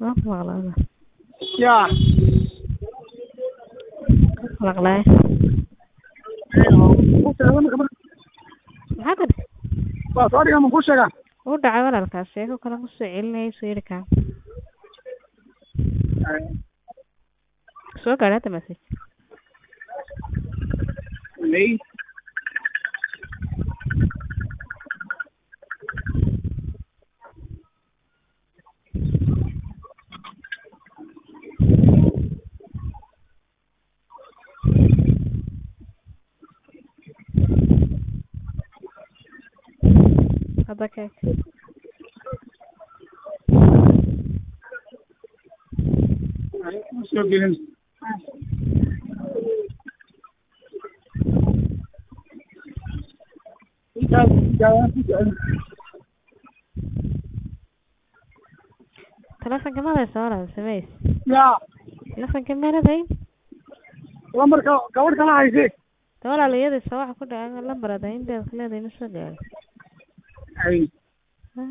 waan ku maqlaa ya maqlay maxaa tiri waa soo dhiga ma kuu sheega uu dhacay walaalkaas sheeko kale kusoo celinaya soo yidhi kaa soo gaadhay hadda message may hadda keeg ma soo gelin telefonka madaysa walaal samays ya telefonka meeladay lambarka gabadh kala hayse de walaal iyadii soo waxa ku dhaca lambar ada inteed leedahay ma soo gaadhay ay